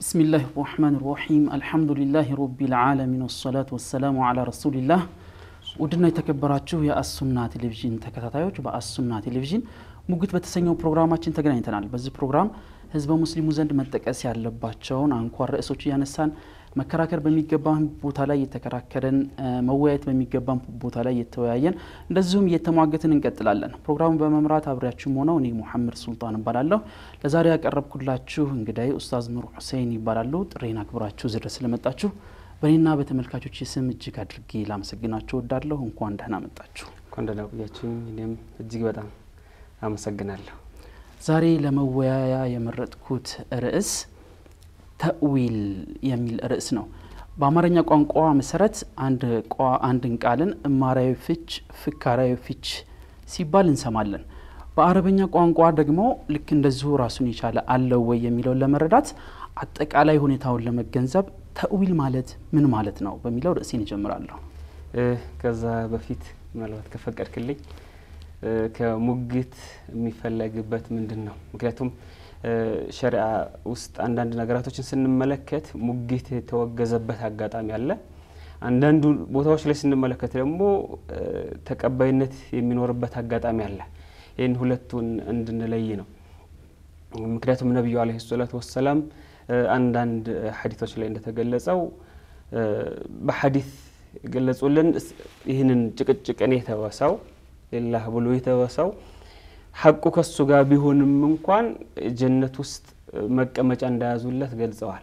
ብስሚላህ ራህማን ራሒም አልሐምዱሊላህ ረቢል ዓለሚን ወሰላቱ ወሰላሙ ዓላ ረሱሊላህ። ውድና የተከበራችሁ የአሱና ቴሌቪዥን ተከታታዮች በአሱና ቴሌቪዥን ሙግት በተሰኘው ፕሮግራማችን ተገናኝተናል። በዚህ ፕሮግራም ህዝበ ሙስሊሙ ዘንድ መጠቀስ ያለባቸውን አንኳር ርዕሶች እያነሳን መከራከር በሚገባን ቦታ ላይ የተከራከረን መወያየት በሚገባን ቦታ ላይ የተወያየን እንደዚሁም እየተሟገትን እንቀጥላለን። ፕሮግራሙን በመምራት አብሬያችሁም ሆነው እኔ ሙሐመድ ሱልጣን እባላለሁ። ለዛሬ ያቀረብኩላችሁ እንግዳይ ኡስታዝ ኑር ሁሴን ይባላሉ። ጥሬን አክብራችሁ እዚህ ድረስ ስለመጣችሁ በእኔና በተመልካቾች ስም እጅግ አድርጌ ላመሰግናችሁ እወዳለሁ። እንኳን ደህና መጣችሁ። እንኳን ደህና ቆያችሁኝ። እኔም እጅግ በጣም አመሰግናለሁ። ዛሬ ለመወያያ የመረጥኩት ርዕስ ተእዊል የሚል ርዕስ ነው። በአማርኛ ቋንቋ መሰረት አንድን ቃልን እማሪያዊ ፍች፣ ፍካራዊ ፍች ሲባል እንሰማለን። በአረበኛ ቋንቋ ደግሞ ልክ እንደዚሁ ራሱን የቻለ አለው ወይ የሚለውን ለመረዳት አጠቃላይ ሁኔታውን ለመገንዘብ ተእዊል ማለት ምን ማለት ነው በሚለው ርዕሴን እጀምራለሁ። ከዛ በፊት ምናልባት ከፈቀድክልኝ ከሙግት የሚፈለግበት ምንድን ነው? ምክንያቱም ሸሪዓ ውስጥ አንዳንድ ነገራቶችን ስንመለከት ሙግት የተወገዘበት አጋጣሚ አለ። አንዳንዱ ቦታዎች ላይ ስንመለከት ደግሞ ተቀባይነት የሚኖርበት አጋጣሚ አለ። ይህን ሁለቱን እንድንለይ ነው። ምክንያቱም ነቢዩ አለይሂ ሰላቱ ወሰላም አንዳንድ ሐዲቶች ላይ እንደተገለጸው በሐዲት ገለጹልን። ይህንን ጭቅጭቅን የተወሰው ሌላህ ብሎ የተወሰው ሐቁ ከሱ ጋር ቢሆንም እንኳን ጀነት ውስጥ መቀመጫ እንዳያዙለት ገልጸዋል።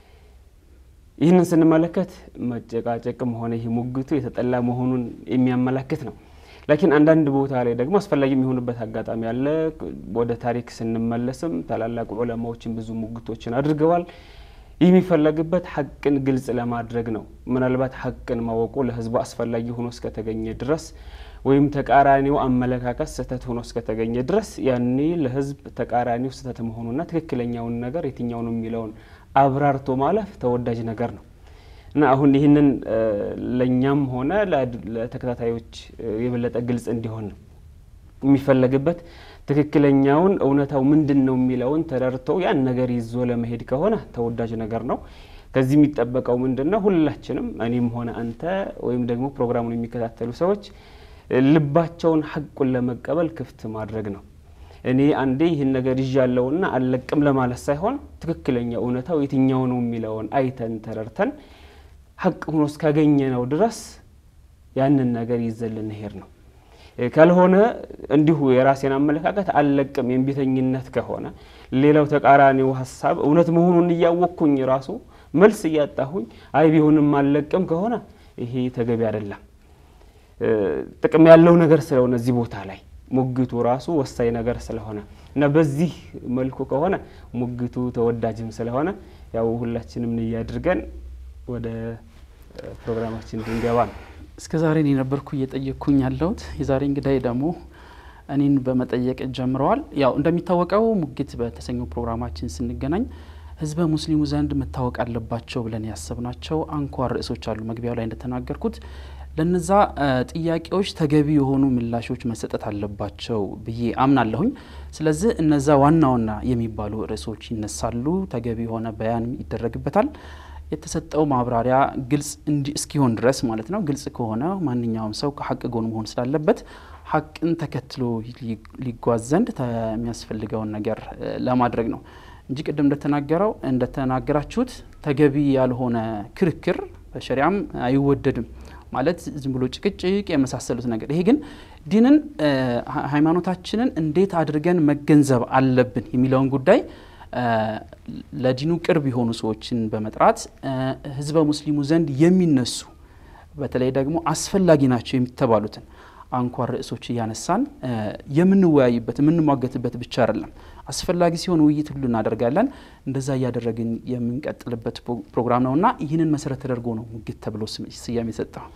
ይህንን ስንመለከት መጨቃጨቅም ሆነ ይህ ሙግቱ የተጠላ መሆኑን የሚያመላክት ነው። ላኪን አንዳንድ ቦታ ላይ ደግሞ አስፈላጊ የሚሆንበት አጋጣሚ አለ። ወደ ታሪክ ስንመለስም ታላላቅ ዑለማዎችን ብዙ ሙግቶችን አድርገዋል። ይህ የሚፈለግበት ሐቅን ግልጽ ለማድረግ ነው። ምናልባት ሐቅን ማወቁ ለህዝቡ አስፈላጊ ሆኖ እስከተገኘ ድረስ ወይም ተቃራኒው አመለካከት ስህተት ሆኖ እስከተገኘ ድረስ ያኔ ለህዝብ ተቃራኒው ስህተት መሆኑና ትክክለኛውን ነገር የትኛው ነው የሚለውን አብራርቶ ማለፍ ተወዳጅ ነገር ነው እና አሁን ይህንን ለእኛም ሆነ ለተከታታዮች የበለጠ ግልጽ እንዲሆን ነው የሚፈለግበት። ትክክለኛውን እውነታው ምንድን ነው የሚለውን ተረድቶ ያን ነገር ይዞ ለመሄድ ከሆነ ተወዳጅ ነገር ነው። ከዚህ የሚጠበቀው ምንድን ነው? ሁላችንም እኔም ሆነ አንተ ወይም ደግሞ ፕሮግራሙን የሚከታተሉ ሰዎች ልባቸውን ሐቁን ለመቀበል ክፍት ማድረግ ነው። እኔ አንዴ ይህን ነገር ይዣለውና አልለቅም ለማለት ሳይሆን ትክክለኛ እውነታው የትኛው ነው የሚለውን አይተን ተረድተን ሐቅ ሆኖ እስካገኘ ነው ድረስ ያንን ነገር ይዘን ልንሄድ ነው። ካልሆነ እንዲሁ የራሴን አመለካከት አልለቅም የእምቢተኝነት ከሆነ ሌላው ተቃራኒው ሀሳብ እውነት መሆኑን እያወቅኩኝ ራሱ መልስ እያጣሁኝ አይ ቢሆንም አልለቅም ከሆነ ይሄ ተገቢ አይደለም። ጥቅም ያለው ነገር ስለሆነ እዚህ ቦታ ላይ ሙግቱ ራሱ ወሳኝ ነገር ስለሆነ እና በዚህ መልኩ ከሆነ ሙግቱ ተወዳጅም ስለሆነ ያው ሁላችንም ንያ አድርገን ወደ ፕሮግራማችን እንድንገባ ነው። እስከ ዛሬ እኔ ነበርኩ እየጠየቅኩኝ ያለሁት። የዛሬ እንግዳይ ደግሞ እኔን በመጠየቅ ጀምረዋል። ያው እንደሚታወቀው ሙግት በተሰኘው ፕሮግራማችን ስንገናኝ ህዝበ ሙስሊሙ ዘንድ መታወቅ አለባቸው ብለን ያሰብናቸው አንኳር ርዕሶች አሉ። መግቢያው ላይ እንደተናገርኩት ለነዛ ጥያቄዎች ተገቢ የሆኑ ምላሾች መሰጠት አለባቸው ብዬ አምናለሁኝ። ስለዚህ እነዛ ዋና ዋና የሚባሉ ርዕሶች ይነሳሉ። ተገቢ የሆነ በያን ይደረግበታል። የተሰጠው ማብራሪያ ግልጽ እስኪሆን ድረስ ማለት ነው። ግልጽ ከሆነ ማንኛውም ሰው ከሀቅ ጎን መሆን ስላለበት ሀቅን ተከትሎ ሊጓዝ ዘንድ የሚያስፈልገውን ነገር ለማድረግ ነው እንጂ ቅድም እንደተናገረው እንደተናገራችሁት ተገቢ ያልሆነ ክርክር በሸሪያም አይወደድም። ማለት ዝም ብሎ ጭቅጭቅ የመሳሰሉት ነገር። ይሄ ግን ዲንን ሃይማኖታችንን እንዴት አድርገን መገንዘብ አለብን የሚለውን ጉዳይ ለዲኑ ቅርብ የሆኑ ሰዎችን በመጥራት ህዝበ ሙስሊሙ ዘንድ የሚነሱ በተለይ ደግሞ አስፈላጊ ናቸው የሚተባሉትን አንኳር ርዕሶች እያነሳን የምንወያይበት የምንሟገትበት ብቻ አይደለም። አስፈላጊ ሲሆን ውይይት ሁሉ እናደርጋለን። እንደዛ እያደረግን የምንቀጥልበት ፕሮግራም ነውና ይህንን መሰረት ተደርጎ ነው ሙግት ተብሎ ስያሜ የሰጠው።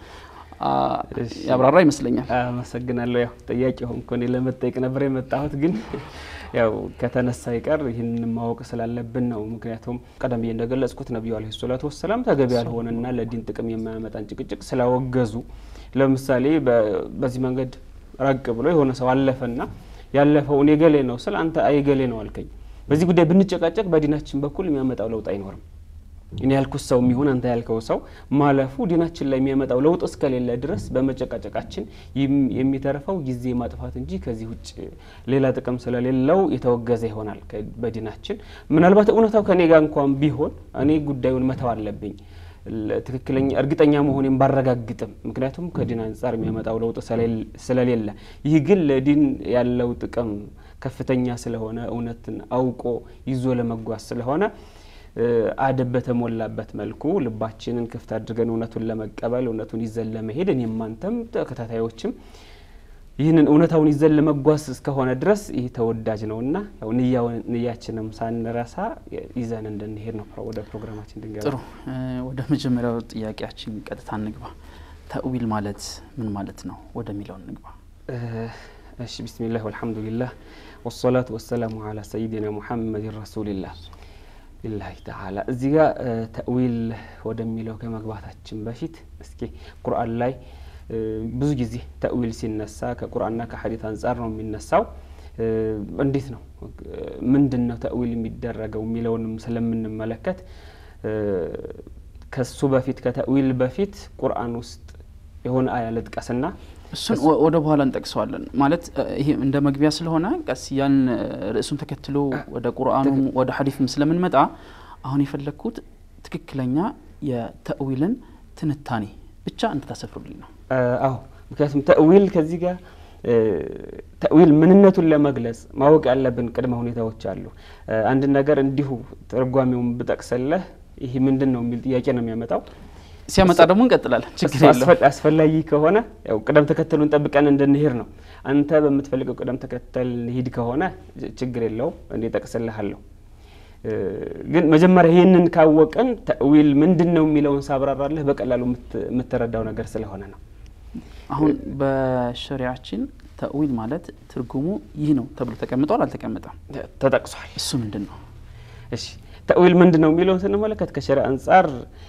ያብራራ ይመስለኛል። አመሰግናለሁ። ያው ጥያቄ ሆንኩ እኔ ለመጠየቅ ነበር የመጣሁት፣ ግን ያው ከተነሳ ይቀር ይህን ማወቅ ስላለብን ነው። ምክንያቱም ቀደም ብዬ እንደገለጽኩት ነቢዩ አለይሂ ሰላቱ ወሰላም ተገቢ ያልሆነና ለዲን ጥቅም የማያመጣን ጭቅጭቅ ስላወገዙ፣ ለምሳሌ በዚህ መንገድ ራቅ ብሎ የሆነ ሰው አለፈና ያለፈው እኔ ገሌ ነው ስል አንተ አይ ገሌ ነው አልከኝ። በዚህ ጉዳይ ብንጨቃጨቅ በዲናችን በኩል የሚያመጣው ለውጥ አይኖርም። እኔ ያልኩት ሰው የሚሆን አንተ ያልከው ሰው ማለፉ ዲናችን ላይ የሚያመጣው ለውጥ እስከሌለ ድረስ በመጨቃጨቃችን የሚተርፈው ጊዜ ማጥፋት እንጂ ከዚህ ውጭ ሌላ ጥቅም ስለሌለው የተወገዘ ይሆናል በዲናችን። ምናልባት እውነታው ከኔ ጋር እንኳን ቢሆን እኔ ጉዳዩን መተው አለብኝ ትክክለኛ እርግጠኛ መሆኔን ባረጋግጥም፣ ምክንያቱም ከዲን አንጻር የሚያመጣው ለውጥ ስለሌለ፣ ይህ ግን ለዲን ያለው ጥቅም ከፍተኛ ስለሆነ እውነትን አውቆ ይዞ ለመጓዝ ስለሆነ አደብ በተሞላበት መልኩ ልባችንን ክፍት አድርገን እውነቱን ለመቀበል እውነቱን ይዘን ለመሄድ እኔም አንተም ተከታታዮችም ይህንን እውነታውን ይዘን ለመጓዝ እስከሆነ ድረስ ይህ ተወዳጅ ነውና ያው ንያችንም ሳንረሳ ይዘን እንድንሄድ ነው ወደ ፕሮግራማችን እንድንገባ። ጥሩ፣ ወደ መጀመሪያው ጥያቄያችን ቀጥታ እንግባ። ተእዊል ማለት ምን ማለት ነው ወደሚለው እንግባ። እሺ፣ ቢስሚላህ ወልሐምዱሊላህ ወሰላቱ ወሰላሙ አላ ሰይድና ሙሐመድን ረሱሊላህ ቢላሂ ተዓላ። እዚህ ጋር ተእዊል ወደሚለው ከመግባታችን በፊት እስኪ ቁርአን ላይ ብዙ ጊዜ ተእዊል ሲነሳ ከቁርአንና ከሐዲት አንጻር ነው የሚነሳው። እንዴት ነው ምንድን ነው ተእዊል የሚደረገው የሚለውንም ስለምንመለከት ከሱ በፊት ከተእዊል በፊት ቁርአን ውስጥ የሆነ አያ ልጥቀስና እሱን ወደ በኋላ እንጠቅሰዋለን። ማለት ይሄ እንደ መግቢያ ስለሆነ ቀስ ያን ርዕሱን ተከትሎ ወደ ቁርአኑም ወደ ሐዲፍም ስለምንመጣ አሁን የፈለግኩት ትክክለኛ የተእዊልን ትንታኔ ብቻ እንድታሰፍሩልኝ ነው። አዎ ምክንያቱም ተእዊል ከዚህ ጋር ተእዊል ምንነቱን ለመግለጽ ማወቅ ያለብን ቅድመ ሁኔታዎች አሉ። አንድ ነገር እንዲሁ ትርጓሜውን ብጠቅሰለህ ይህ ምንድን ነው የሚል ጥያቄ ነው የሚያመጣው። ሲያመጣ ደግሞ እንቀጥላለን። ችግር የለውም። አስፈላጊ ከሆነ ያው ቅደም ተከተሉን ጠብቀን እንድንሄድ ነው። አንተ በምትፈልገው ቅደም ተከተል ሂድ ከሆነ ችግር የለውም፣ እኔ ጠቅስልሃለሁ። ግን መጀመሪያ ይህንን ካወቅን ተእዊል ምንድን ነው የሚለውን ሳብራራለህ በቀላሉ የምትረዳው ነገር ስለሆነ ነው። አሁን በሸሪያችን ተእዊል ማለት ትርጉሙ ይህ ነው ተብሎ ተቀምጧል አልተቀመጠም? ተጠቅሷል። እሱ ምንድን ነው? እሺ ተእዊል ምንድን ነው የሚለውን ስንመለከት ከሸሪያ አንጻር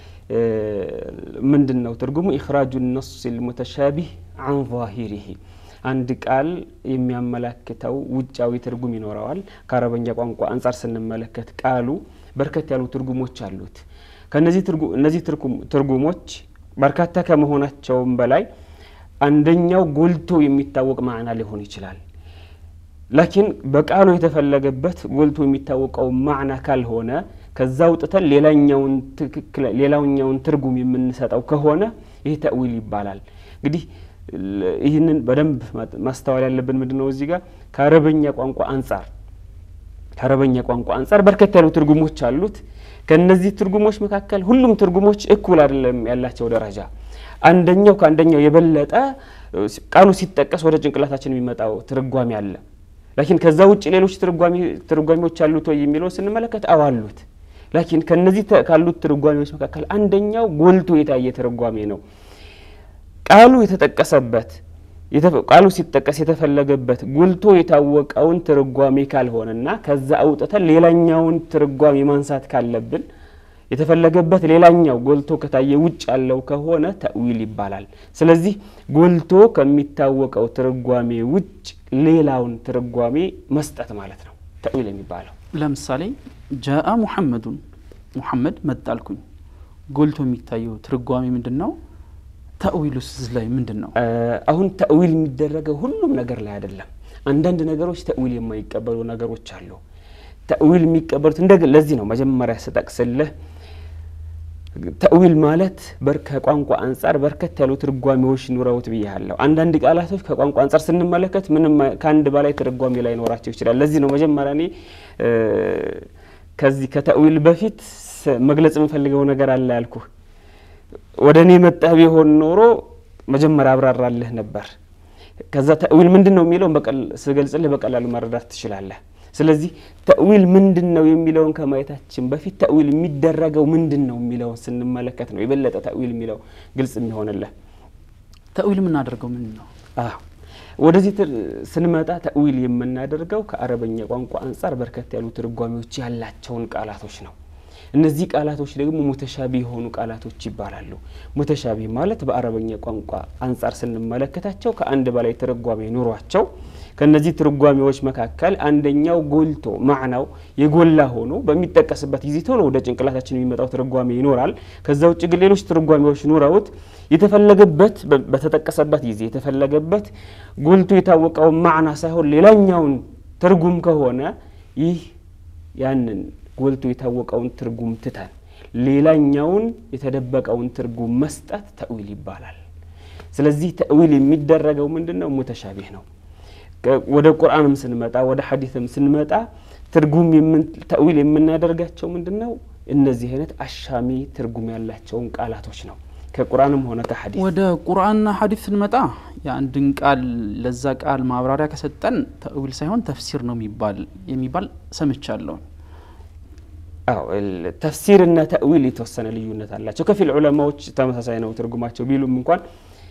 ምንድን ነው ትርጉሙ? ኢኽራጁ ነስ ልሙተሻቢህ አን ዛሂሪሂ አንድ ቃል የሚያመላክተው ውጫዊ ትርጉም ይኖረዋል። ከአረበኛ ቋንቋ አንጻር ስንመለከት ቃሉ በርከት ያሉ ትርጉሞች አሉት። ከነዚህ እነዚህ ትርጉሞች በርካታ ከመሆናቸውም በላይ አንደኛው ጎልቶ የሚታወቅ ማዕና ሊሆን ይችላል። ላኪን በቃሉ የተፈለገበት ጎልቶ የሚታወቀው ማዕና ካልሆነ ከዛ አውጥተን ሌላኛውን ትክክል ሌላኛውን ትርጉም የምንሰጠው ከሆነ ይህ ተእዊል ይባላል። እንግዲህ ይህንን በደንብ ማስተዋል ያለብን ምንድን ነው እዚህ ጋር ከአረበኛ ቋንቋ አንጻር ከአረበኛ ቋንቋ አንጻር በርከት ያሉ ትርጉሞች አሉት። ከነዚህ ትርጉሞች መካከል ሁሉም ትርጉሞች እኩል አይደለም ያላቸው ደረጃ። አንደኛው ከአንደኛው የበለጠ ቃሉ ሲጠቀስ ወደ ጭንቅላታችን የሚመጣው ትርጓሜ አለ። ላኪን ከዛ ውጭ ሌሎች ትርጓሜዎች አሉት ወይ የሚለውን ስንመለከት አዎ አሉት። ላኪን ከነዚህ ካሉት ትርጓሜዎች መካከል አንደኛው ጎልቶ የታየ ትርጓሜ ነው። ቃሉ የተጠቀሰበት ቃሉ ሲጠቀስ የተፈለገበት ጎልቶ የታወቀውን ትርጓሜ ካልሆነና ከዛ አውጥተን ሌላኛውን ትርጓሜ ማንሳት ካለብን የተፈለገበት ሌላኛው ጎልቶ ከታየ ውጭ ያለው ከሆነ ተእዊል ይባላል። ስለዚህ ጎልቶ ከሚታወቀው ትርጓሜ ውጭ ሌላውን ትርጓሜ መስጠት ማለት ነው ተእዊል የሚባለው። ለምሳሌ ጃአ ሙሐመዱን ሙሐመድ መጣልኩኝ፣ ጎልቶ የሚታየው ትርጓሜ ምንድን ነው? ተእዊሉስ ላይ ምንድን ነው? አሁን ተእዊል የሚደረገው ሁሉም ነገር ላይ አይደለም። አንዳንድ ነገሮች ተእዊል የማይቀበሉ ነገሮች አሉ። ተእዊል የሚቀበሉት እንደ ለዚህ ነው መጀመሪያ ስጠቅስልህ ተእዊል ማለት ከቋንቋ አንጻር በርከት ያሉ ትርጓሜዎች ኑረውት ብያለሁ። አንዳንድ ቃላቶች ከቋንቋ አንጻር ስንመለከት ምንም ከአንድ በላይ ትርጓሜ ላይ ኖራቸው ይችላል። ለዚህ ነው መጀመሪያ እኔ ከዚህ ከተእዊል በፊት መግለጽ የምፈልገው ነገር አለ ያልኩህ። ወደ እኔ መጣህ ቢሆን ኖሮ መጀመሪያ አብራራልህ ነበር። ከዛ ተእዊል ምንድን ነው የሚለውን ስገልጽልህ በቀላሉ መረዳት ትችላለህ። ስለዚህ ተእዊል ምንድን ነው የሚለውን ከማየታችን በፊት ተእዊል የሚደረገው ምንድን ነው የሚለውን ስንመለከት ነው የበለጠ ተእዊል የሚለው ግልጽ የሚሆንልህ። ተእዊል የምናደርገው ምንድን ነው? ወደዚህ ስንመጣ ተእዊል የምናደርገው ከአረበኛ ቋንቋ አንጻር በርከት ያሉ ትርጓሜዎች ያላቸውን ቃላቶች ነው። እነዚህ ቃላቶች ደግሞ ሙተሻቢ የሆኑ ቃላቶች ይባላሉ። ሙተሻቢ ማለት በአረበኛ ቋንቋ አንጻር ስንመለከታቸው ከአንድ በላይ ትርጓሜ ኑሯቸው ከነዚህ ትርጓሜዎች መካከል አንደኛው ጎልቶ ማዕናው የጎላ ሆኖ በሚጠቀስበት ጊዜ ቶሎ ወደ ጭንቅላታችን የሚመጣው ትርጓሜ ይኖራል። ከዛ ውጭ ግን ሌሎች ትርጓሜዎች ኑረውት የተፈለገበት በተጠቀሰበት ጊዜ የተፈለገበት ጎልቶ የታወቀውን ማዕና ሳይሆን ሌላኛውን ትርጉም ከሆነ ይህ ያንን ጎልቶ የታወቀውን ትርጉም ትተን ሌላኛውን የተደበቀውን ትርጉም መስጠት ተእዊል ይባላል። ስለዚህ ተእዊል የሚደረገው ምንድን ነው? ሙተሻቢህ ነው። ወደ ቁርአንም ስንመጣ ወደ ሐዲስም ስንመጣ ትርጉም ተእዊል የምናደርጋቸው ምንድን ነው? እነዚህ አይነት አሻሚ ትርጉም ያላቸውን ቃላቶች ነው። ከቁርአንም ሆነ ከሐዲስ ወደ ቁርአንና ሐዲስ ስንመጣ የአንድን ቃል ለዛ ቃል ማብራሪያ ከሰጠን ተእዊል ሳይሆን ተፍሲር ነው የሚባል የሚባል ሰምቻለሁ። አዎ ተፍሲርና ተእዊል የተወሰነ ልዩነት አላቸው። ከፊል ዑለማዎች ተመሳሳይ ነው ትርጉማቸው ቢሉም እንኳን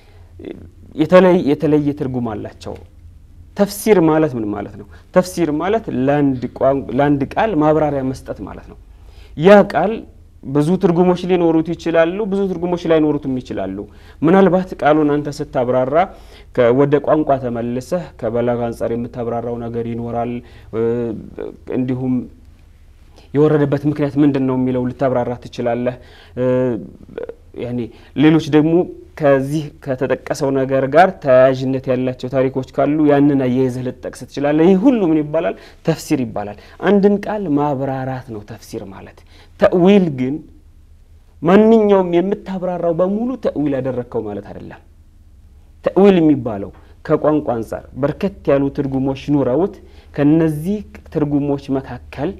የተለየ ትርጉም አላቸው። ተፍሲር ማለት ምን ማለት ነው? ተፍሲር ማለት ለአንድ ቃል ማብራሪያ መስጠት ማለት ነው። ያ ቃል ብዙ ትርጉሞች ሊኖሩት ይችላሉ፣ ብዙ ትርጉሞች ላይኖሩትም ይችላሉ። ምናልባት ቃሉን አንተ ስታብራራ ወደ ቋንቋ ተመልሰህ ከበላግ አንጻር የምታብራራው ነገር ይኖራል። እንዲሁም የወረደበት ምክንያት ምንድን ነው የሚለው ልታብራራ ትችላለህ። ያኔ ሌሎች ደግሞ ከዚህ ከተጠቀሰው ነገር ጋር ተያያዥነት ያላቸው ታሪኮች ካሉ ያንን አያይዘህ ልትጠቅስ ትችላለህ። ይህ ሁሉ ምን ይባላል? ተፍሲር ይባላል። አንድን ቃል ማብራራት ነው ተፍሲር ማለት። ተእዊል ግን ማንኛውም የምታብራራው በሙሉ ተእዊል ያደረግከው ማለት አይደለም። ተእዊል የሚባለው ከቋንቋ አንጻር በርከት ያሉ ትርጉሞች ኑረውት ከነዚህ ትርጉሞች መካከል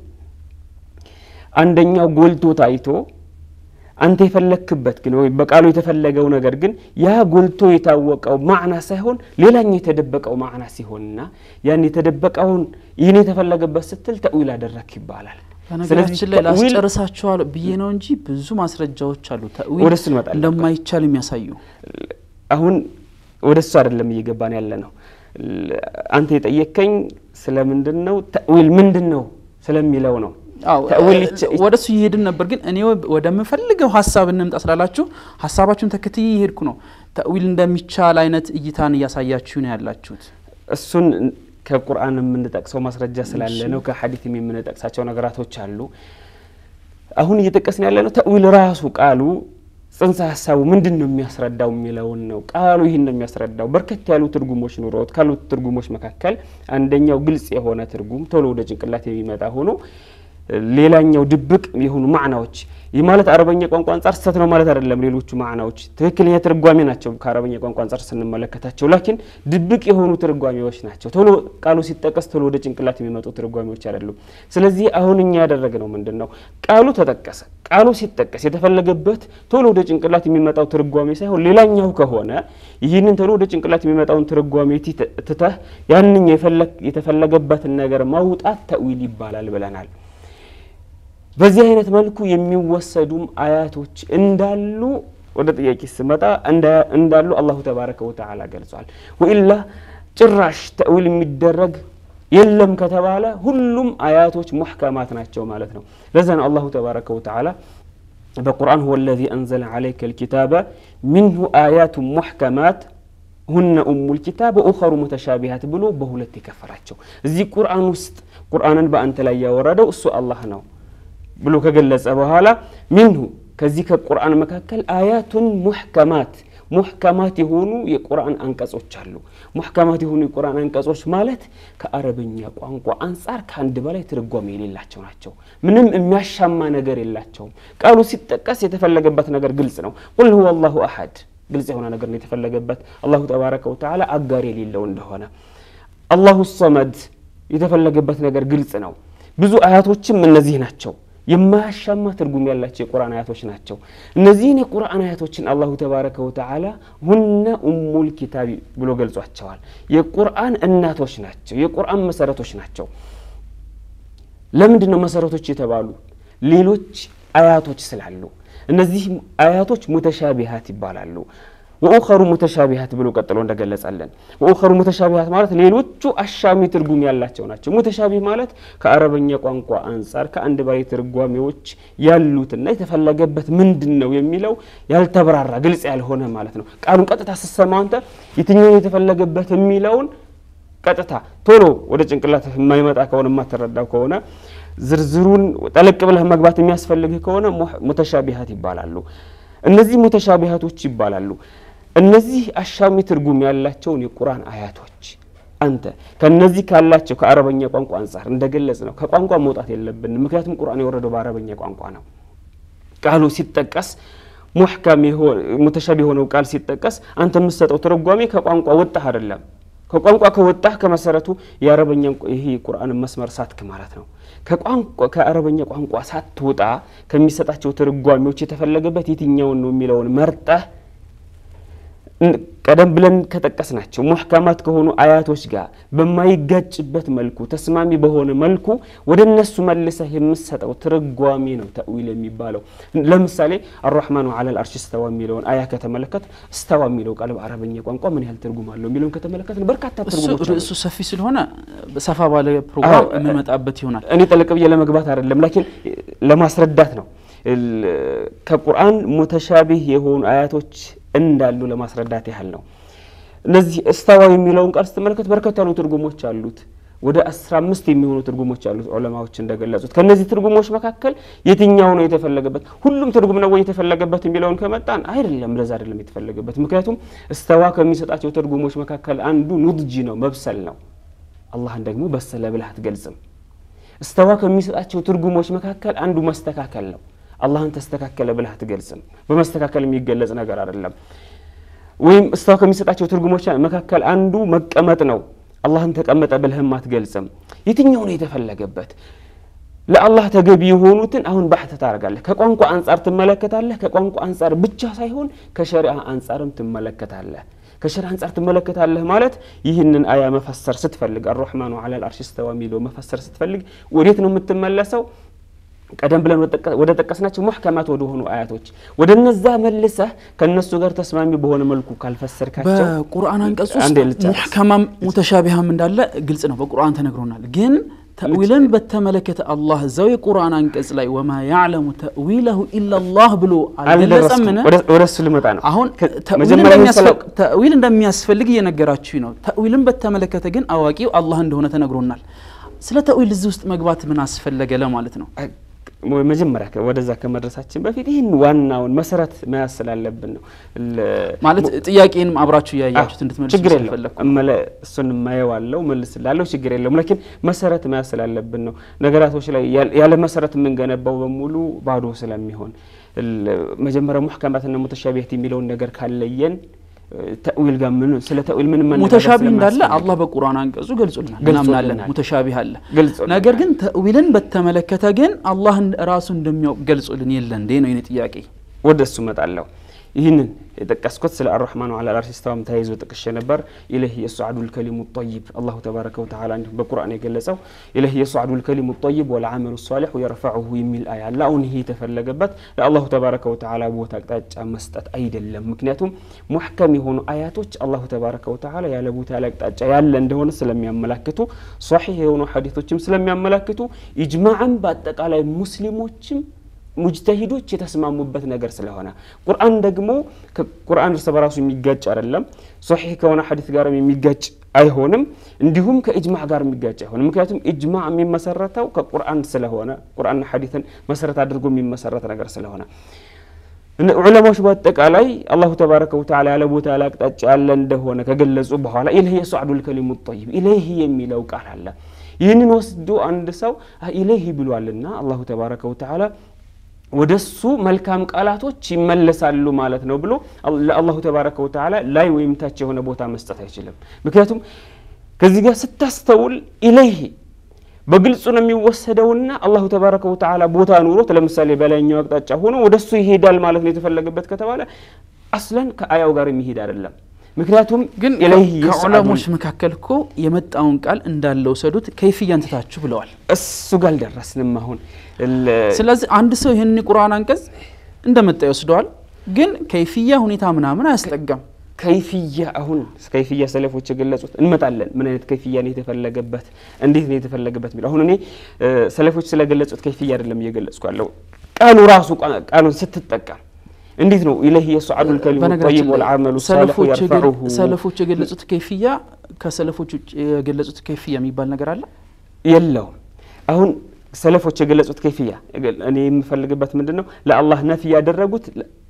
አንደኛው ጎልቶ ታይቶ አንተ የፈለክበት ግን ወይም በቃሉ የተፈለገው ነገር ግን ያ ጎልቶ የታወቀው ማዕና ሳይሆን ሌላኛው የተደበቀው ማዕና ሲሆንና ያን የተደበቀውን ይህን የተፈለገበት ስትል ተእዊል አደረክ ይባላል። በነገራችን ላይ ላስጨርሳችኋል ብዬ ነው እንጂ ብዙ ማስረጃዎች አሉ ተእዊል ወደ እሱ እንመጣለን። እንደማይቻል የሚያሳዩ አሁን ወደ እሱ አይደለም እየገባን ያለ ነው። አንተ የጠየከኝ ስለምንድን ነው ተእዊል ምንድን ነው ስለሚለው ነው። ወደ እሱ እየሄድን ነበር፣ ግን እኔ ወደምፈልገው ሀሳብ እንምጣ ስላላችሁ ሀሳባችሁን ተከትዬ እየሄድኩ ነው። ተእዊል እንደሚቻል አይነት እይታን እያሳያችሁ ነው ያላችሁት። እሱን ከቁርአን የምንጠቅሰው ማስረጃ ስላለ ነው። ከሐዲትም የምንጠቅሳቸው ነገራቶች አሉ። አሁን እየጠቀስን ያለ ነው ተእዊል ራሱ ቃሉ ጽንሰ ሀሳቡ ምንድን ነው የሚያስረዳው የሚለውን ነው። ቃሉ ይህን ነው የሚያስረዳው። በርከት ያሉ ትርጉሞች ኑሮት ካሉት ትርጉሞች መካከል አንደኛው ግልጽ የሆነ ትርጉም ቶሎ ወደ ጭንቅላት የሚመጣ ሆኖ ሌላኛው ድብቅ የሆኑ ማዕናዎች ይህ ማለት አረበኛ ቋንቋ አንጻር ስህተት ነው ማለት አይደለም። ሌሎቹ ማዕናዎች ትክክለኛ ትርጓሜ ናቸው ከአረበኛ ቋንቋ አንጻር ስንመለከታቸው፣ ላኪን ድብቅ የሆኑ ትርጓሜዎች ናቸው። ቶሎ ቃሉ ሲጠቀስ ቶሎ ወደ ጭንቅላት የሚመጡ ትርጓሜዎች አይደሉም። ስለዚህ አሁን እኛ ያደረግነው ምንድን ነው? ቃሉ ተጠቀሰ። ቃሉ ሲጠቀስ የተፈለገበት ቶሎ ወደ ጭንቅላት የሚመጣው ትርጓሜ ሳይሆን ሌላኛው ከሆነ ይህንን ቶሎ ወደ ጭንቅላት የሚመጣውን ትርጓሜ ትተህ ያንኛ የተፈለገበትን ነገር ማውጣት ተእዊል ይባላል ብለናል። በዚህ አይነት መልኩ የሚወሰዱም አያቶች እንዳሉ ወደ ጥያቄ ስመጣ እንዳሉ አላሁ ተባረከ ወተዓላ ገልጿል። ወኢላ ጭራሽ ተእዊል የሚደረግ የለም ከተባለ ሁሉም አያቶች ሙሕከማት ናቸው ማለት ነው። ለዛ ነው አላሁ ተባረከ ወተዓላ በቁርአን ሁወ ለዚ አንዘለ ዓለይከ ልኪታበ ሚንሁ አያቱ ሙሕከማት ሁነ ኡሙል ኪታብ ወኡኸሩ ሙተሻቢሃት ብሎ በሁለት የከፈላቸው። እዚህ ቁርአን ውስጥ ቁርአንን በአንተ ላይ ያወረደው እሱ አላህ ነው ብሎ ከገለጸ በኋላ ሚንሁ ከዚህ ከቁርአን መካከል አያቱን ሙሕከማት ሙሕከማት የሆኑ የቁርአን አንቀጾች አሉ። ሙሕከማት የሆኑ የቁርአን አንቀጾች ማለት ከአረብኛ ቋንቋ አንጻር ከአንድ በላይ ትርጓሜ የሌላቸው ናቸው። ምንም የሚያሻማ ነገር የላቸውም። ቃሉ ሲጠቀስ የተፈለገበት ነገር ግልጽ ነው። ቁል ሁወ አላሁ አሐድ ግልጽ የሆነ ነገር ነው የተፈለገበት አላሁ ተባረከ ወተዓላ አጋር የሌለው እንደሆነ። አላሁ ሰመድ የተፈለገበት ነገር ግልጽ ነው። ብዙ አያቶችም እነዚህ ናቸው። የማያሻማ ትርጉም ያላቸው የቁርአን አያቶች ናቸው። እነዚህን የቁርአን አያቶችን አላሁ ተባረከ ወተዓላ ሁነ ኡሙል ኪታብ ብሎ ገልጿቸዋል። የቁርአን እናቶች ናቸው። የቁርአን መሰረቶች ናቸው። ለምንድን ነው መሰረቶች የተባሉ? ሌሎች አያቶች ስላሉ። እነዚህ አያቶች ሙተሻቢሃት ይባላሉ። ወኡኸሩ ሙተሻቢሃት ብሎ ቀጥሎ እንደገለጸልን ወኡኸሩ ሙተሻቢሃት ማለት ሌሎቹ አሻሚ ትርጉም ያላቸው ናቸው። ሙተሻቢህ ማለት ከአረበኛ ቋንቋ አንጻር ከአንድ በላይ ትርጓሜዎች ያሉትና የተፈለገበት ምንድን ነው የሚለው ያልተብራራ ግልጽ ያልሆነ ማለት ነው። ቃሉን ቀጥታ ስትሰማ አንተ የትኛውን የተፈለገበት የሚለውን ቀጥታ ቶሎ ወደ ጭንቅላት የማይመጣ ከሆነ የማትረዳው ከሆነ ዝርዝሩን ጠለቅ ብለህ መግባት የሚያስፈልግህ ከሆነ ሙተሻቢሃት ይባላሉ። እነዚህ ሙተሻቢሃቶች ይባላሉ። እነዚህ አሻሚ ትርጉም ያላቸውን የቁርአን አያቶች አንተ ከነዚህ ካላቸው ከአረበኛ ቋንቋ አንጻር እንደገለጽ ነው ከቋንቋ መውጣት የለብንም። ምክንያቱም ቁርአን የወረደው በአረበኛ ቋንቋ ነው። ቃሉ ሲጠቀስ ሙሕከም ሙተሻቢ የሆነው ቃል ሲጠቀስ አንተ የምትሰጠው ትርጓሜ ከቋንቋ ወጣህ አይደለም። ከቋንቋ ከወጣህ ከመሰረቱ የአረበኛ ይሄ ቁርአን መስመር ሳትክ ማለት ነው። ከቋንቋ ከአረበኛ ቋንቋ ሳትወጣ ከሚሰጣቸው ትርጓሜዎች የተፈለገበት የትኛውን ነው የሚለውን መርጠህ ቀደም ብለን ከጠቀስናቸው ሙሕከማት ከሆኑ አያቶች ጋር በማይጋጭበት መልኩ ተስማሚ በሆነ መልኩ ወደ እነሱ መልሰህ የምሰጠው ትርጓሜ ነው ተእዊል የሚባለው። ለምሳሌ አራሕማኑ ዐለል አርሽ እስተዋ የሚለውን አያ ከተመለከት እስተዋ የሚለው ቃል በአረበኛ ቋንቋ ምን ያህል ትርጉም አለው የሚለውን ከተመለከት በርካታ ትርጉሞች አሉ። ርዕሱ ሰፊ ስለሆነ ሰፋ ባለ ፕሮግራም የምንመጣበት ይሆናል። እኔ ጠለቅ ብዬ ለመግባት አይደለም፣ ላኪን ለማስረዳት ነው። ከቁርአን ሙተሻቢህ የሆኑ አያቶች እንዳሉ ለማስረዳት ያህል ነው። እነዚህ እስተዋ የሚለውን ቃል ስትመለከት በርከት ያሉ ትርጉሞች አሉት። ወደ አስራ አምስት የሚሆኑ ትርጉሞች አሉት ዑለማዎች እንደገለጹት። ከእነዚህ ትርጉሞች መካከል የትኛው ነው የተፈለገበት? ሁሉም ትርጉም ነው ወይ የተፈለገበት የሚለውን ከመጣን አይደለም፣ ለዛ አይደለም የተፈለገበት። ምክንያቱም እስተዋ ከሚሰጣቸው ትርጉሞች መካከል አንዱ ኑድጂ ነው፣ መብሰል ነው። አላህን ደግሞ በሰለ ብለህ አትገልጽም። እስተዋ ከሚሰጣቸው ትርጉሞች መካከል አንዱ መስተካከል ነው። አላህን ተስተካከለ ብለህ አትገልጽም። በመስተካከል የሚገለጽ ነገር አይደለም። ወይም እስተዋ ከሚሰጣቸው ትርጉሞች መካከል አንዱ መቀመጥ ነው። አላህን ተቀመጠ ብለህም አትገልጽም። የትኛው ነው የተፈለገበት? ለአላህ ተገቢ የሆኑትን አሁን ባሕት ታደርጋለህ። ከቋንቋ አንጻር ትመለከታለህ። ከቋንቋ አንጻር ብቻ ሳይሆን ከሸሪዓ አንጻርም ትመለከታለህ። ከሸሪዓ አንጻር ትመለከታለህ ማለት ይህንን አያ መፈሰር ስትፈልግ አራሕማኑ ዐለል አርሽ እስተዋ የሚለው መፈሰር ስትፈልግ ወዴት ነው የምትመለሰው? ቀደም ብለን ወደ ጠቀስናቸው ሙሕከማት ወደ ሆኑ አያቶች ወደ እነዛ መልሰህ ከእነሱ ጋር ተስማሚ በሆነ መልኩ ካልፈሰርካቸው በቁርአን አንቀጽ ውስጥ አንዴ ልጨርስ። ሙሕከማም ሙተሻቢሃም እንዳለ ግልጽ ነው፣ በቁርአን ተነግሮናል። ግን ተእዊልን በተመለከተ አላህ እዛው የቁርአን አንቀጽ ላይ ወማ ያዕለሙ ተእዊለሁ ኢላላህ ብሎ አልገለጸምን? አልደረስኩም። ወደ እሱ ልመጣ ነው። አሁን ከ- ተእዊል መጀመሪያ እንደሚያስፈ- ተእዊል እንደሚያስፈልግ እየነገራችሁ ነው። ተእዊልን በተመለከተ ግን አዋቂው አላህ እንደሆነ ተነግሮናል። ስለ ተእዊል እዚህ ውስጥ መግባት ምን አስፈለገ ለማለት ነው። መጀመሪያ ከ- ወደዛ ከመድረሳችን በፊት ይህን ዋናውን መሰረት መያዝ ስላለብን ነው። ለ- ማለት ጥያቄንም አብራችሁ እያያችሁት እንድትመልሱ ችግር የለው ስለፈለግኩ እመለ እሱን ማየዋለው መልስላለሁ ችግር የለውም ላኪን መሰረት መያዝ ስላለብን ነው ነገራቶች ላይ ያለ- ያለ መሰረት የምንገነባው በሙሉ ባዶ ስለሚሆን ል- መጀመሪያ ሙሕከማትና ሙተሻቢህት የሚለውን ነገር ካለየን ተእዊል ጋር ምን ስለ ተእዊል ምን መነጋገር ሙተሻቢ እንዳለ ስለማያስፈልግ አላህ በቁርአን አንቀጹ ገልጾልናል፣ ገልጾልናል። እናምናለን። ሙተሻቢህ አለ። ገልጾልናል። ነገር ግን ተእዊልን በተመለከተ ግን አላህ ራሱ እንደሚያውቅ ገልጾልን የለ እንዴ ነው የኔ ጥያቄ። ወደ እሱ እመጣለሁ። ይህንን የጠቀስኩት ስለ አራሕማኑ ዐለል አርሽ እስተዋም ተያይዞ ጥቅሼ ነበር። ኢለይህ የሱዓዱ ልከሊሙ ጠይብ አላሁ ተባረከ ወተዓላ እንዲሁም በቁርአን የገለጸው ኢለይህ የሱዓዱ ልከሊሙ ጠይብ ወልዓመሉ ሷሊሑ የረፈዑሁ የሚል አያ አለ። አሁን ይሄ የተፈለገበት ለአላሁ ተባረከ ወተዓላ ቦታ አቅጣጫ መስጠት አይደለም። ምክንያቱም ሙሕከም የሆኑ አያቶች አላሁ ተባረከ ወተዓላ ያለ ቦታ ያለ አቅጣጫ ያለ እንደሆነ ስለሚያመላክቱ፣ ሷሒህ የሆኑ ሐዲቶችም ስለሚያመላክቱ፣ ኢጅማዕም በአጠቃላይ ሙስሊሞችም ሙጅተሂዶች የተስማሙበት ነገር ስለሆነ ቁርአን ደግሞ ቁርአን እርስ በራሱ የሚጋጭ አይደለም። ሶሒህ ከሆነ ሐዲስ ጋርም የሚጋጭ አይሆንም። እንዲሁም ከኢጅማዕ ጋር የሚጋጭ አይሆንም። ምክንያቱም ኢጅማዕ የሚመሰረተው ከቁርአን ስለሆነ ቁርአንና ሐዲስን መሰረት አድርጎ የሚመሰረት ነገር ስለሆነ እነ ዑለማዎች በአጠቃላይ አላሁ ተባረከ ወተዓላ ያለ ቦታ ያለ አቅጣጫ ያለ እንደሆነ ከገለጹ በኋላ ኢለይህ የሱዓዱ ልከሊሙ ጠይብ ኢለይህ የሚለው ቃል አለ። ይህንን ወስዶ አንድ ሰው ኢለይህ ብሏልና አላሁ ተባረከ ወተዓላ ወደ እሱ መልካም ቃላቶች ይመለሳሉ ማለት ነው ብሎ ለአላሁ ተባረከ ወተዓላ ላይ ወይም ታች የሆነ ቦታ መስጠት አይችልም። ምክንያቱም ከዚህ ጋር ስታስተውል ኢለይህ በግልጹ ነው የሚወሰደውና አላሁ ተባረከ ወተዓላ ቦታ ኑሮት ለምሳሌ በላይኛው አቅጣጫ ሆኖ ወደ እሱ ይሄዳል ማለት ነው የተፈለገበት ከተባለ አስለን ከአያው ጋር የሚሄድ አይደለም። ምክንያቱም ግን ኢለይህ ከዑለሞች መካከል እኮ የመጣውን ቃል እንዳለ ውሰዱት ከይፍያን ትታችሁ ብለዋል። እሱ ጋር አልደረስንም አሁን ስለዚህ አንድ ሰው ይህን የቁርአን አንቀጽ እንደመጣ ይወስደዋል፣ ግን ከይፍያ ሁኔታ ምናምን አያስጠጋም። ከይፍያ አሁን ከይፍያ ሰለፎች የገለጹት እንመጣለን። ምን አይነት ከይፍያ ነው የተፈለገበት፣ እንዴት ነው የተፈለገበት የሚለው አሁን እኔ ሰለፎች ስለገለጹት ከይፍያ አይደለም እየገለጽኩ ያለው ቃሉ ራሱ ቃሉን ስትጠቀም እንዴት ነው ኢለይህ የሱዓዱ ልከሊሙ ጠይብ ወልዓመሉ ሳሊሑ የርፈዑሁ ሰለፎች የገለጹት ከይፍያ ከሰለፎች ውጭ የገለጹት ከይፍያ የሚባል ነገር አለ የለውም። አሁን ሰለፎች የገለጹት ከይፍያ እኔ የምፈልግበት ምንድን ነው ለአላህ ነፊ ያደረጉት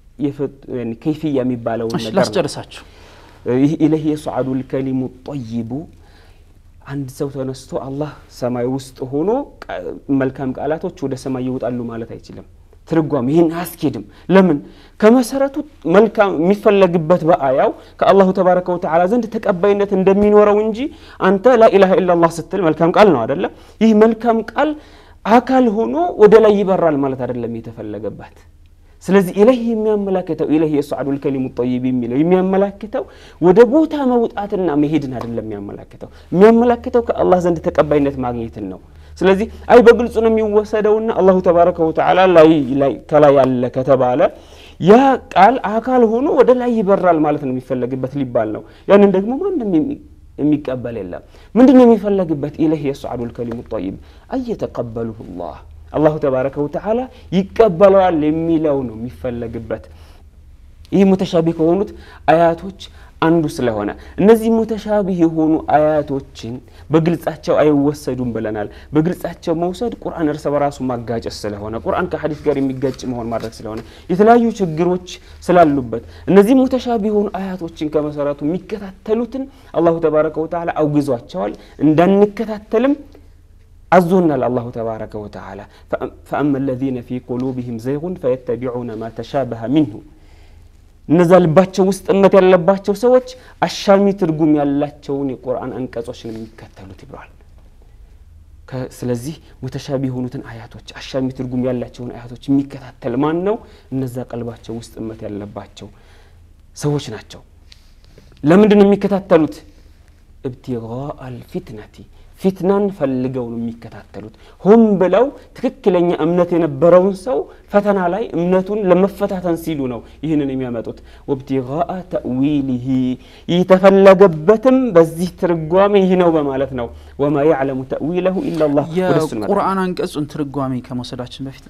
ከይፍያ የሚባለውን ነገር ነው። ላስጨርሳችሁ ይህ ኢለህ የሱዓዱ ልከሊሙ ጠይቡ አንድ ሰው ተነስቶ አላህ ሰማይ ውስጥ ሆኖ መልካም ቃላቶች ወደ ሰማይ ይወጣሉ ማለት አይችልም። ትርጓም ይህን አያስኬድም። ለምን ከመሰረቱ መልካም የሚፈለግበት በአያው ከአላሁ ተባረከ ወተዓላ ዘንድ ተቀባይነት እንደሚኖረው እንጂ አንተ ላኢላሃ ኢላላህ ስትል መልካም ቃል ነው አደለም። ይህ መልካም ቃል አካል ሆኖ ወደ ላይ ይበራል ማለት አደለም የተፈለገበት። ስለዚህ ኢለህ የሚያመላክተው ኢለህ የሱዓዱ ልከሊሙ ጠይብ የሚለው የሚያመላክተው ወደ ቦታ መውጣትና መሄድን አይደለም የሚያመላክተው የሚያመላክተው ከአላህ ዘንድ ተቀባይነት ማግኘትን ነው። ስለዚህ አይ በግልጹ ነው የሚወሰደውና አላሁ ተባረከ ወተዓላ ላይ ከላይ ያለ ከተባለ ያ ቃል አካል ሆኖ ወደ ላይ ይበራል ማለት ነው የሚፈለግበት ሊባል ነው። ያንን ደግሞ ማንም የሚቀበል የለም። ምንድን ነው የሚፈለግበት? ኢለህ የሱዓዱ ልከሊሙ ጠይብ አየተቀበሉሁ ላህ አላሁ ተባረከ ወተዓላ ይቀበለዋል የሚለው ነው የሚፈለግበት። ይህ ሙተሻቢህ ከሆኑት አያቶች አንዱ ስለሆነ እነዚህ ሙተሻቢህ የሆኑ አያቶችን በግልጻቸው አይወሰዱም ብለናል። በግልጻቸው መውሰድ ቁርአን እርስ በራሱ ማጋጨት ስለሆነ ቁርአን ከሐዲስ ጋር የሚጋጭ መሆን ማድረግ ስለሆነ የተለያዩ ችግሮች ስላሉበት እነዚህ ሙተሻቢህ የሆኑ አያቶችን ከመሰረቱ የሚከታተሉትን አላሁ ተባረከ ወተዓላ አውግዟቸዋል። እንዳንከታተልም አዞናል አላሁ ተባረከ ወተዓላ ፈአማ አለዚነ ፊ ቁሉብህም ዘይጉን ፈየተቢዑነ ማ ተሻበሀ ሚንሁ እነዛ ልባቸው ውስጥ እምነት ያለባቸው ሰዎች አሻሚ ትርጉም ያላቸውን የቁርአን አንቀጾች ነው የሚከተሉት ይብለዋል። ስለዚህ ሙተሻቢ የሆኑትን አያቶች አሻሚ ትርጉም ያላቸውን አያቶች የሚከታተል ማን ነው? እነዛ ቀልባቸው ውስጥ እምነት ያለባቸው ሰዎች ናቸው። ለምንድን ነው የሚከታተሉት? እብቲጋአ አልፊትነቲ ፊትናን ፈልገው ነው የሚከታተሉት። ሆን ብለው ትክክለኛ እምነት የነበረውን ሰው ፈተና ላይ እምነቱን ለመፈታተን ሲሉ ነው ይህንን የሚያመጡት። ወብቲጋአ ተእዊሊሂ የተፈለገበትም በዚህ ትርጓሜ ይህ ነው በማለት ነው። ወማ ያዕለሙ ተእዊለሁ ኢላላህ። ወደሱ እንመጣለን። የቁርአን አንቀጹን ትርጓሜ ከመውሰዳችን በፊት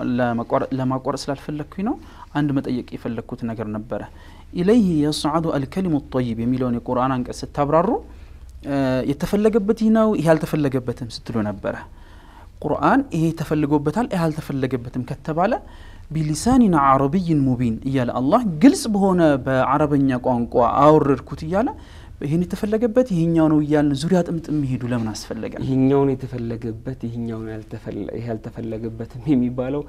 ለማቋረጥ ስላልፈለግኩኝ ነው አንድ መጠየቅ የፈለግኩት ነገር ነበረ። ኢለይህ የስዓዱ አልከሊሙ ጠይብ የሚለውን የቁርአን አንቀጽ ስታብራሩ የተፈለገበት ይህ ነው ይህ አልተፈለገበትም ስትሉ ነበረ። ቁርአን ይሄ ተፈልጎበታል ይህ አልተፈለገበትም ከተባለ ቢሊሳኒን አረብይን ሙቢን እያለ አላህ ግልጽ በሆነ በአረበኛ ቋንቋ አወረድኩት እያለ ይህን የተፈለገበት ይህኛው ነው እያልን ዙሪያ ጥምጥም የሚሄዱ ለምን አስፈለገ? ይህኛውን የተፈለገበት ይህኛውን ይህ ያልተፈለገበትም የሚባለው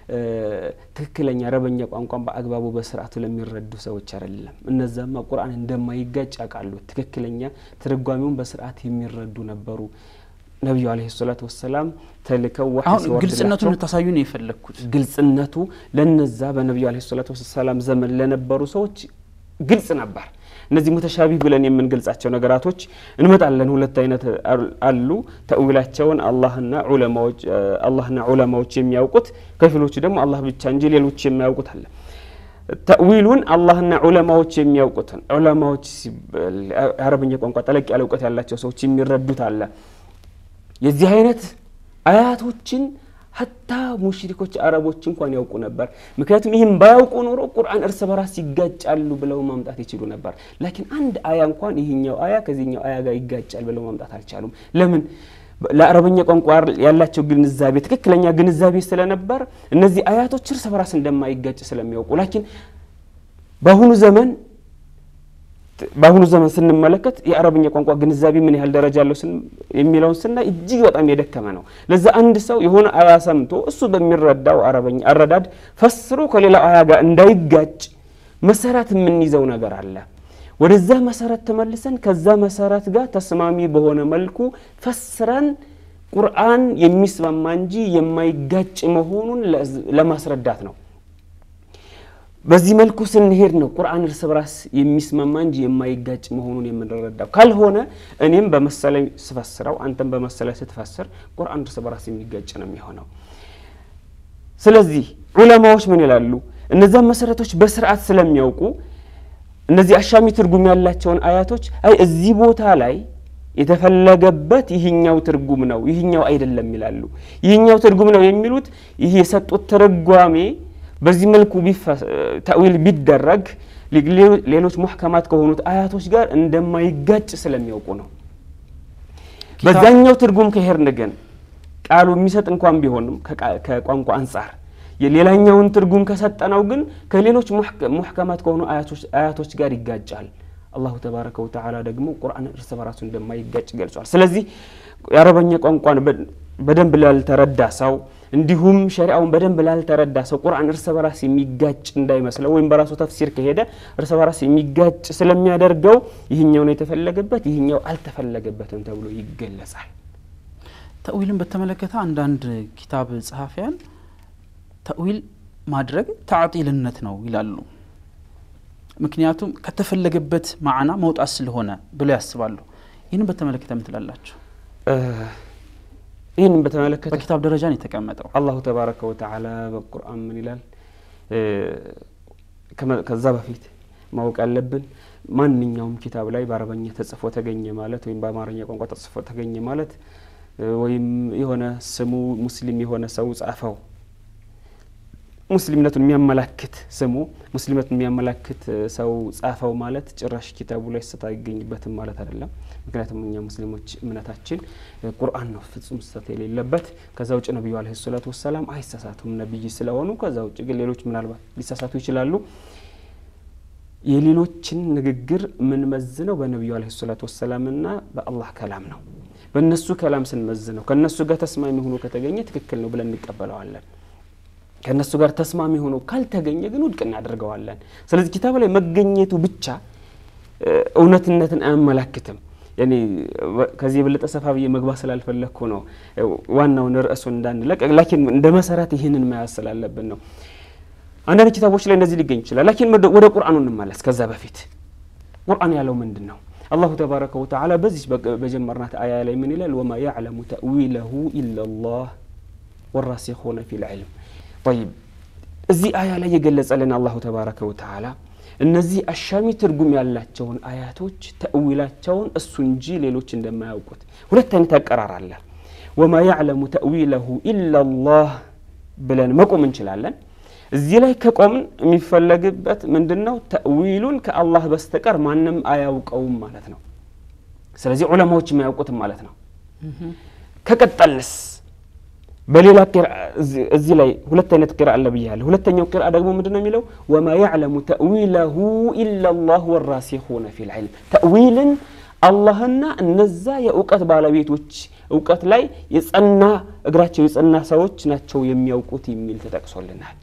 ትክክለኛ አረበኛ ቋንቋን በአግባቡ በስርዓቱ ለሚረዱ ሰዎች አይደለም። እነዛማ ቁርአን እንደማይጋጭ ያውቃሉ። ትክክለኛ ትርጓሜውን በስርዓት የሚረዱ ነበሩ። ነቢዩ አለይሂ ሰላቱ ወሰላም ተልከው ወህይ አሁን ሲወርድላቸው ግልጽነቱን ልታሳዩ ነው የፈለግኩት። ግልጽነቱ ለነዛ በነቢዩ አለይሂ ሰላቱ ወሰላም ዘመን ለነበሩ ሰዎች ግልጽ ነበር። እነዚህ ሙተሻቢህ ብለን የምንገልጻቸው ነገራቶች እንመጣለን። ሁለት አይነት አሉ። ተእዊላቸውን አላህና ዑለማዎች አላህና ዑለማዎች የሚያውቁት ከፊሎቹ ደግሞ አላህ ብቻ እንጂ ሌሎች የሚያውቁት አለ። ተእዊሉን አላህና ዑለማዎች የሚያውቁትን ዑለማዎች የአረብኛ ቋንቋ ጠለቅ ያለ እውቀት ያላቸው ሰዎች የሚረዱት አለ። የዚህ አይነት አያቶችን ሀታ ሙሽሪኮች አረቦች እንኳን ያውቁ ነበር። ምክንያቱም ይህም ባያውቁ ኖሮ ቁርአን እርስ በራስ ይጋጫሉ ብለው ማምጣት ይችሉ ነበር። ላኪን አንድ አያ እንኳን ይህኛው አያ ከዚህኛው አያ ጋር ይጋጫል ብለው ማምጣት አልቻሉም። ለምን? ለአረበኛ ቋንቋ ያላቸው ግንዛቤ ትክክለኛ ግንዛቤ ስለነበር እነዚህ አያቶች እርስ በራስ እንደማይጋጭ ስለሚያውቁ ላኪን በአሁኑ ዘመን በአሁኑ ዘመን ስንመለከት የአረብኛ ቋንቋ ግንዛቤ ምን ያህል ደረጃ አለው የሚለውን ስናይ እጅግ በጣም የደከመ ነው። ለዛ አንድ ሰው የሆነ አያ ሰምቶ እሱ በሚረዳው አረበኛ አረዳድ ፈስሮ ከሌላው አያ ጋር እንዳይጋጭ መሰረት የምንይዘው ነገር አለ። ወደዛ መሰረት ተመልሰን ከዛ መሰረት ጋር ተስማሚ በሆነ መልኩ ፈስረን ቁርአን የሚስማማ እንጂ የማይጋጭ መሆኑን ለማስረዳት ነው። በዚህ መልኩ ስንሄድ ነው ቁርአን እርስ በራስ የሚስማማ እንጂ የማይጋጭ መሆኑን የምንረዳው። ካልሆነ እኔም በመሰለ ስፈስረው አንተም በመሰለ ስትፈስር ቁርአን እርስ በራስ የሚጋጭ ነው የሚሆነው። ስለዚህ ዑለማዎች ምን ይላሉ? እነዛን መሰረቶች በስርዓት ስለሚያውቁ እነዚህ አሻሚ ትርጉም ያላቸውን አያቶች አይ እዚህ ቦታ ላይ የተፈለገበት ይህኛው ትርጉም ነው፣ ይህኛው አይደለም ይላሉ። ይህኛው ትርጉም ነው የሚሉት ይህ የሰጡት ትርጓሜ በዚህ መልኩ ተእዊል ቢደረግ ሌሎች ሙሕከማት ከሆኑት አያቶች ጋር እንደማይጋጭ ስለሚያውቁ ነው። በዛኛው ትርጉም ከሄድን ግን ቃሉ የሚሰጥ እንኳን ቢሆንም ከቋንቋ አንጻር የሌላኛውን ትርጉም ከሰጠነው ግን ከሌሎች ሙሕከማት ከሆኑ አያቶች ጋር ይጋጫል። አላሁ ተባረከ ወተዓላ ደግሞ ቁርአን እርስ በራሱ እንደማይጋጭ ገልጿል። ስለዚህ የአረበኛ ቋንቋን በደንብ ላልተረዳ ሰው እንዲሁም ሸሪአውን በደንብ ላልተረዳ ሰው ቁርአን እርስ በራስ የሚጋጭ እንዳይመስለው ወይም በራሱ ተፍሲር ከሄደ እርስ በራስ የሚጋጭ ስለሚያደርገው ይህኛው ነው የተፈለገበት፣ ይህኛው አልተፈለገበትም ተብሎ ይገለጻል። ተእዊልን በተመለከተ አንዳንድ ኪታብ ጸሐፊያን ተእዊል ማድረግ ተዕጢልነት ነው ይላሉ። ምክንያቱም ከተፈለገበት ማዕና መውጣት ስለሆነ ብለው ያስባሉ። ይህንን በተመለከተ ምን ትላላችሁ? ይህንን በተመለከተ በኪታብ ደረጃ ነው የተቀመጠው። አላሁ ተባረከ ወተዓላ በቁርአን ምን ይላል? ከዛ በፊት ማወቅ ያለብን ማንኛውም ኪታብ ላይ በአረበኛ ተጽፎ ተገኘ ማለት ወይም በአማርኛ ቋንቋ ተጽፎ ተገኘ ማለት ወይም የሆነ ስሙ ሙስሊም የሆነ ሰው ጻፈው ሙስሊምነቱን የሚያመላክት ስሙ ሙስሊምነቱን የሚያመላክት ሰው ጻፈው ማለት ጭራሽ ኪታቡ ላይ ስህተት አይገኝበትም ማለት አይደለም። ምክንያቱም እኛ ሙስሊሞች እምነታችን ቁርአን ነው ፍጹም ስህተት የሌለበት። ከዛ ውጭ ነቢዩ አለይሂ ሰላቱ ወሰላም አይሳሳቱም ነቢይ ስለሆኑ። ከዛ ውጭ ግን ሌሎች ምናልባት ሊሳሳቱ ይችላሉ። የሌሎችን ንግግር የምንመዝነው በነቢዩ አለይሂ ሰላቱ ወሰላምና በአላህ ከላም ነው። በእነሱ ከላም ስንመዝነው ከእነሱ ጋር ተስማሚ ሆኖ ከተገኘ ትክክል ነው ብለን እንቀበለዋለን። ከእነሱ ጋር ተስማሚ ሆኖ ካልተገኘ ግን ውድቅ እናደርገዋለን። ስለዚህ ኪታብ ላይ መገኘቱ ብቻ እውነትነትን አያመላክትም። ያኔ ከዚህ የበለጠ ሰፋ ብዬ መግባት ስላልፈለግኩ ነው ዋናውን ርዕሱን እንዳንለቅ፣ ላኪን እንደ መሰረት ይህንን መያዝ ስላለብን ነው። አንዳንድ ኪታቦች ላይ እንደዚህ ሊገኝ ይችላል። ላኪን ወደ ቁርአኑ እንመለስ። ከዛ በፊት ቁርአን ያለው ምንድን ነው? አላሁ ተባረከ ወተዓላ በዚህ በጀመርናት አያ ላይ ምን ይላል? ወማ ያዕለሙ ተእዊለሁ ኢለላህ ወራሲኹነ ፊል ዒልም ጠይብ እዚህ አያ ላይ የገለጸልን አላሁ ተባረከ ወተዓላ እነዚህ አሻሚ ትርጉም ያላቸውን አያቶች ተእዊላቸውን እሱ እንጂ ሌሎች እንደማያውቁት ሁለት አይነት አቀራር አለ። ወማ ያዕለሙ ተእዊለሁ ኢላላህ ብለን መቆም እንችላለን። እዚህ ላይ ከቆምን የሚፈለግበት ምንድን ነው? ተእዊሉን ከአላህ በስተቀር ማንም አያውቀውም ማለት ነው። ስለዚህ ዑለማዎች የማያውቁትም ማለት ነው። ከቀጠልንስ በሌላ እዚህ ላይ ሁለት አይነት ቅራ አለ ብያለሁ። ሁለተኛው ቅራ ደግሞ ምንድን ነው የሚለው ወማ ያዕለሙ ተእዊለሁ ኢለላህ ወራሲኹነ ፊል ዒልም ተእዊልን አላህና እነዛ የእውቀት ባለቤቶች እውቀት ላይ የጸና እግራቸው የጸና ሰዎች ናቸው የሚያውቁት የሚል ተጠቅሶልናል።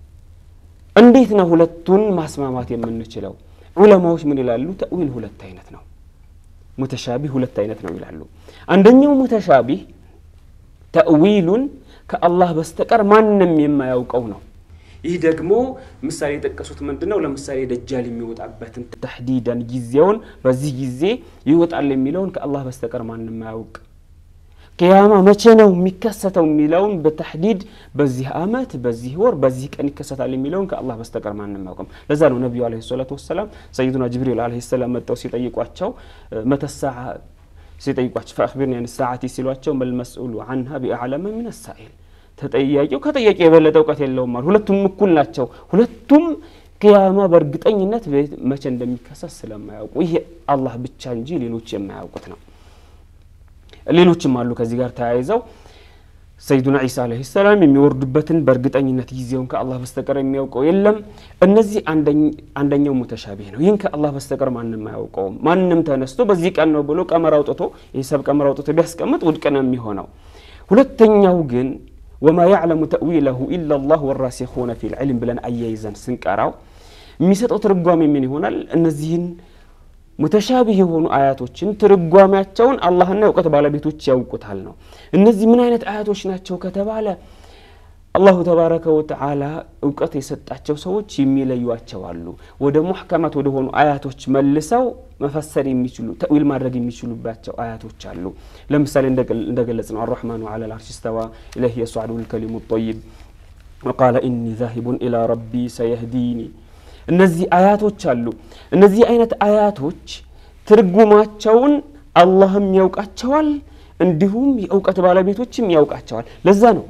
እንዴት ነው ሁለቱን ማስማማት የምንችለው? ዑለማዎች ምን ይላሉ? ተእዊል ሁለት አይነት ነው። ሙተሻቢህ ሁለት አይነት ነው ይላሉ። አንደኛው ሙተሻቢህ ተእዊሉን ከአላህ በስተቀር ማንም የማያውቀው ነው። ይህ ደግሞ ምሳሌ የጠቀሱት ምንድን ነው? ለምሳሌ ደጃል የሚወጣበትን ተሕዲዳን ጊዜውን በዚህ ጊዜ ይወጣል የሚለውን ከአላህ በስተቀር ማንም አያውቅ። ቅያማ መቼ ነው የሚከሰተው የሚለውን በተሕዲድ በዚህ አመት፣ በዚህ ወር፣ በዚህ ቀን ይከሰታል የሚለውን ከአላህ በስተቀር ማንም አያውቅም። ለዛ ነው ነቢዩ ዓለይሂ ሰላቱ ወሰላም ሰይዱና ጅብሪል ዓለይሂ ሰላም መጥተው ሲጠይቋቸው መተሳዓ ሲጠይቋቸው ፈአኽቢርኒ አን ሰዓቲ ሲሏቸው መልመስኡሉ አንሃ ቢአዕለመ ሚነ ሳኢል ተጠያቂው ከጠያቂ የበለጠ እውቀት የለውም አሉ። ሁለቱም እኩል ናቸው። ሁለቱም ቅያማ በእርግጠኝነት መቼ እንደሚከሰት ስለማያውቁ ይህ አላህ ብቻ እንጂ ሌሎች የማያውቁት ነው። ሌሎችም አሉ ከዚህ ጋር ተያይዘው ሰይዱና ዒሳ ዓለይሂ ሰላም የሚወርዱበትን በእርግጠኝነት ጊዜውን ከአላህ በስተቀር የሚያውቀው የለም። እነዚህ አንደኛው ሙተሻቢህ ነው። ይህን ከአላህ በስተቀር ማንም አያውቀውም። ማንም ተነስቶ በዚህ ቀን ነው ብሎ ቀመር አውጥቶ የሂሳብ ቀመር አውጥቶ ቢያስቀምጥ ውድቅ ነው የሚሆነው። ሁለተኛው ግን ወማ ያዕለሙ ተእዊለሁ ኢለላህ ወራሲኹነ ፊል ዒልም ብለን አያይዘን ስንቀራው የሚሰጠው ትርጓሜ ምን ይሆናል? እነዚህን ሙተሻቢህ የሆኑ አያቶችን ትርጓሜያቸውን አላህና የእውቀት ባለቤቶች ያውቁታል ነው። እነዚህ ምን አይነት አያቶች ናቸው ከተባለ አላሁ ተባረከ ወተዓላ እውቀት የሰጣቸው ሰዎች የሚለዩቸው አሉ። ወደ ሙሕከማት ወደ ሆኑ አያቶች መልሰው መፈሰር የሚችሉ ተእዊል ማድረግ የሚችሉባቸው አያቶች አሉ። ለምሳሌ እንደገለጽ ነው አራሕማኑ ዐለ ልዐርሽ እስተዋ ኢለይሂ የስዐዱ ልከሊሙ ጠይብ ወቃለ ኢኒ ዛሂቡን ኢላ ረቢ ሰየህዲኒ እነዚህ አያቶች አሉ። እነዚህ አይነት አያቶች ትርጉማቸውን አላህም ያውቃቸዋል፣ እንዲሁም የእውቀት ባለቤቶችም ያውቃቸዋል። ለዛ ነው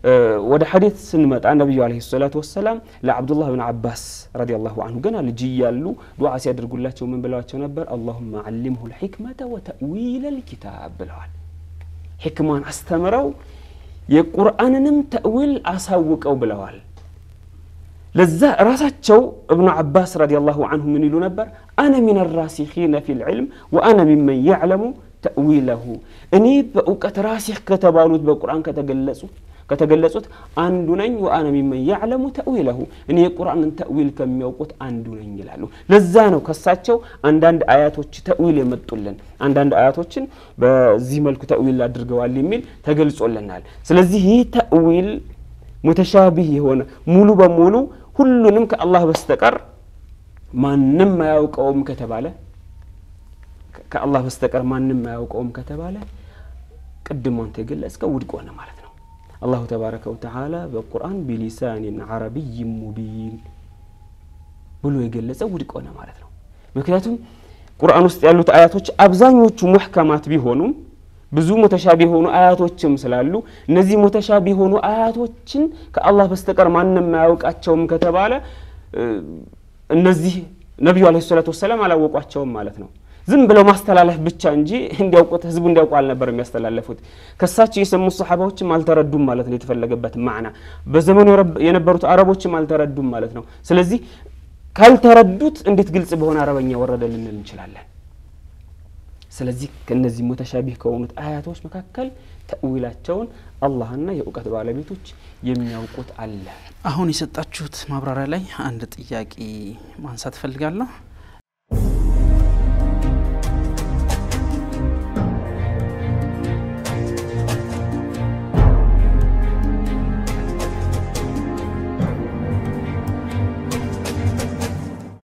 ወደ ሐዲት ስንመጣ ነቢዩ ዓለይሂ ሰላቱ ወሰላም ለዓብዱላህ ብን አባስ ረዲየላሁ አንሁ ገና ልጅ እያሉ ዱዓ ሲያደርጉላቸው ምን ብለዋቸው ነበር? አላሁመ ዓሊምሁ ልሕክመተ ወተእዊለ ልኪታብ ብለዋል። ሕክማን አስተምረው የቁርአንንም ተእዊል አሳውቀው ብለዋል። ለዛ ራሳቸው እብኑ ዓባስ ረዲየላሁ አንሁ ምን ይሉ ነበር? አነ ሚን ራሲኺነ ፊ ልዕልም ወአነ ሚመን ያዕለሙ ተእዊለሁ እኔ በእውቀት ራሲኽ ከተባሉት በቁርአን ከተገለጹት ከተገለጹት አንዱ ነኝ። ወአነ ሚመን ያዕለሙ ተእዊለሁ እኔ የቁርአንን ተእዊል ከሚያውቁት አንዱ ነኝ ይላሉ። ለዛ ነው ከሳቸው አንዳንድ አያቶች ተእዊል የመጡልን አንዳንድ አያቶችን በዚህ መልኩ ተእዊል አድርገዋል የሚል ተገልጾልናል። ስለዚህ ይህ ተእዊል ሙተሻቢህ የሆነ ሙሉ በሙሉ ሁሉንም ከአላህ በስተቀር ማንም አያውቀውም ከተባለ ከአላህ በስተቀር ማንም አያውቀውም ከተባለ ቅድም አንተ የገለጽከው ውድቅ ሆነ ማለት ነው። አላሁ ተባረከ ወተዓላ በቁርአን ቢሊሳኒን ዓረቢይ ሙቢን ብሎ የገለጸው ውድቅ ሆነ ማለት ነው። ምክንያቱም ቁርአን ውስጥ ያሉት አያቶች አብዛኞቹ ሙሕከማት ቢሆኑም ብዙ ሙተሻቢ የሆኑ አያቶችም ስላሉ እነዚህ ሙተሻቢ የሆኑ አያቶችን ከአላህ በስተቀር ማንም አያውቃቸውም ከተባለ እነዚህ ነቢዩ ዓለይሂ ሰላቱ ወሰላም አላወቋቸውም ማለት ነው። ዝም ብለው ማስተላለፍ ብቻ እንጂ እንዲያውቁት ህዝቡ እንዲያውቁ አልነበር የሚያስተላለፉት። ከሳቸው የሰሙት ሰሓባዎችም አልተረዱም ማለት ነው የተፈለገበት ማዕና። በዘመኑ የነበሩት አረቦችም አልተረዱም ማለት ነው። ስለዚህ ካልተረዱት እንዴት ግልጽ በሆነ አረበኛ ወረደ ልንል እንችላለን? ስለዚህ ከእነዚህ ሙተሻቢህ ከሆኑት አያቶች መካከል ተእዊላቸውን አላህና የእውቀት ባለቤቶች የሚያውቁት አለ። አሁን የሰጣችሁት ማብራሪያ ላይ አንድ ጥያቄ ማንሳት እፈልጋለሁ።